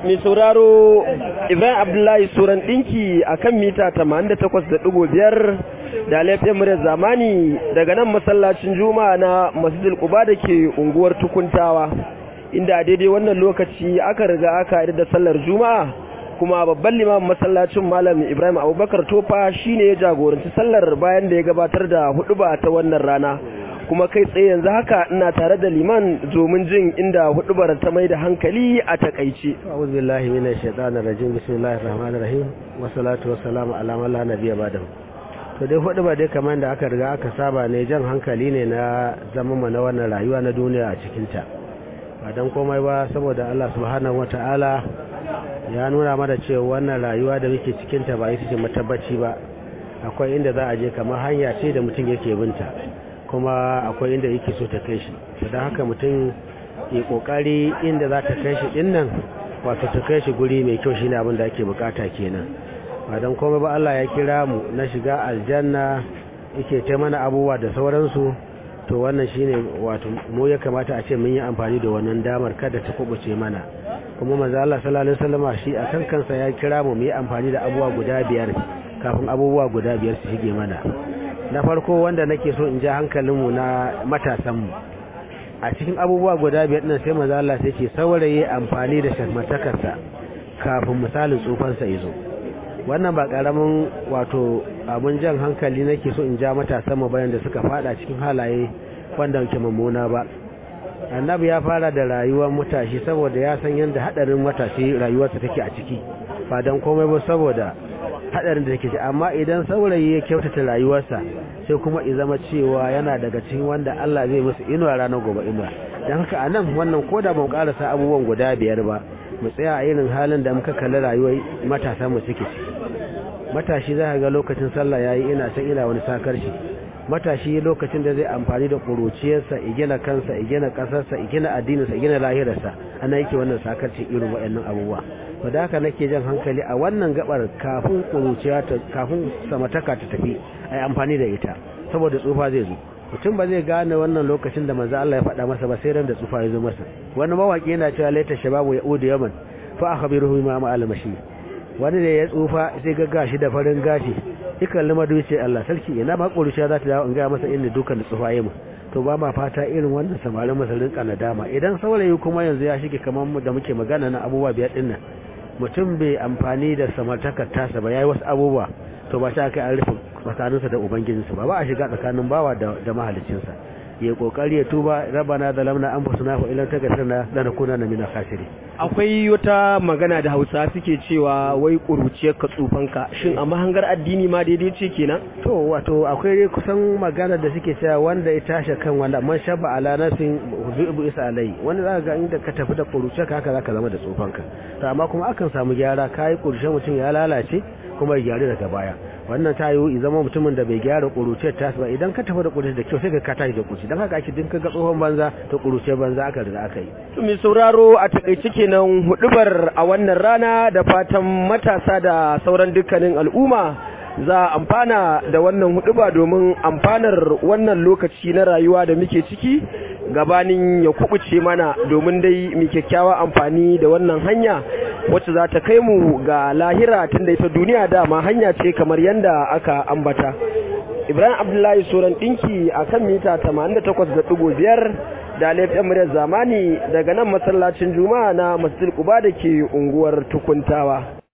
mai sauraro Ibrahim Abdullahi Suran ɗinki a kan mita 88.5 da laifin muryar zamani daga nan masallacin Juma'a na Masjidil Quba da ke unguwar Tukuntawa inda a daidai wannan lokaci aka riga aka yi da sallar Juma'a kuma babban limamin masallacin Malam Ibrahim Abubakar Tofa shine ya jagoranci sallar bayan da ya gabatar da huɗuba ta wannan rana. kuma kai tsaye yanzu haka ina tare da liman domin jin inda hudubar ta mai da hankali a takaice. A'udhu billahi minash shaitanir rajim bismillahir rahmanir rahim wa salatu wa salamu ala man la nabiyya ba'dahu. To dai hudubar dai kamar da aka riga aka saba ne jan hankali ne na zaman mu na wannan rayuwa na duniya a cikin ta. Ba dan komai ba saboda Allah subhanahu wata'ala ya nuna mana cewa wannan rayuwa da muke cikin ta ba ita ce matabbaci ba. Akwai inda za a je kamar hanya ce da mutum yake binta. kuma akwai inda yake so ta kai shi don haka mutum ya kokari inda za ta kai shi din nan wato ta kai shi guri mai kyau shine abin da ake bukata kenan ba don komai ba Allah ya kira mu na shiga aljanna yake ta mana abubuwa da sauransu to wannan shine wato mu ya kamata a ce mun yi amfani da wannan damar kada ta kubuce mana kuma manzo Allah sallallahu alaihi wasallam shi akan kansa ya kira mu mu yi amfani da abubuwa guda biyar kafin abubuwa guda biyar su shige mana na farko wanda nake so in ja hankalinmu na matasanmu a cikin abubuwa guda biyar ɗin sai maza Allah sai ce saurayi amfani da shakmatakarsa kafin misalin tsufansa izo wannan ba ƙaramin wato abun jan hankali nake so in ja matasanmu bayan da suka fada cikin halaye wanda ke mummuna ba annabi ya fara da rayuwar matashi saboda ya san yadda haɗarin matashi rayuwarsa take a ciki ba don komai ba saboda hadarin da take ci amma idan saurayi ya kyautata rayuwarsa sai kuma i zama cewa yana daga cikin wanda Allah zai musu inuwa ranar gobe inuwa dan haka anan wannan koda ban karasa abubuwan guda biyar ba mu tsaya a irin halin da muka kalli rayuwar matasa mu suke ciki matashi za ka ga lokacin sallah yayi ina san ina wani sakar shi matashi lokacin da zai amfani da kuruciyarsa igina kansa igina kasarsa igina addininsa igina lahirarsa ana yake wannan sakarci irin waɗannan abubuwa to da haka nake jan hankali a wannan gabar kafin kuruciya ta kafin samataka ta tafi ai amfani da ita saboda tsufa zai zo mutum ba zai gane wannan lokacin da manzo Allah ya faɗa masa ba sai ran da tsufa ya zo masa wani mawaki yana cewa laita shababu ya udu yaman fa akhbiruhu ma ma almashi wani da ya tsufa sai ga gashi da farin gashi ikan lima duce Allah sarki ina ba kuruciya za ta dawo in ga masa inda dukan da tsufa yayi mu to ba ma fata irin wannan samarin masarin dama idan saurayi kuma yanzu ya shige kamar mu da muke magana na abubuwa biyar dinnan mutum bai amfani da samartakar tasa ba yayi wasu abubuwa to ba ta kai an rufe tsakaninsa da ubangijinsa ba ba a shiga tsakanin bawa da mahalicinsa ya kokari ya tuba rabana zalamna anfusana fa ilan taghfirna lanakunanna minal khasirin akwai wata magana da Hausa suke cewa wai kuruciyar ka tsufanka shin a mahangar addini ma daidai ce kenan to wato akwai kusan magana da suke cewa wanda ya tashi kan wanda man shabba ala nafsin zubu isa alai wanda zaka ga inda ka tafi da kuruciyar ka haka zaka zama da tsufanka to amma kuma akan samu gyara kai kuruciyar mutum ya lalace kuma ya gyaru daga baya wannan ta yiwu zama mutumin da bai gyara kuruciyar tasu ba idan ka tafi da kuruciyar da kyau sai ka ka tashi da kuruci don haka ake dinka ga tsohon banza to kuruciyar banza aka riga aka yi to mai sauraro a takaice kenan hudubar a wannan rana da fatan matasa da sauran dukkanin al'umma za a amfana da wannan huduba domin amfanar wannan lokaci na rayuwa da muke ciki gabanin ya kubuce mana domin dai mu kyakkyawa amfani da wannan hanya wacce za ta kai mu ga lahira tun da ita duniya dama hanya ce kamar yadda aka ambata ibrahim abdullahi soran dinki a kan mita 88.5 da laifin muryar zamani daga nan masallacin juma'a na masjid kuba da ke unguwar tukuntawa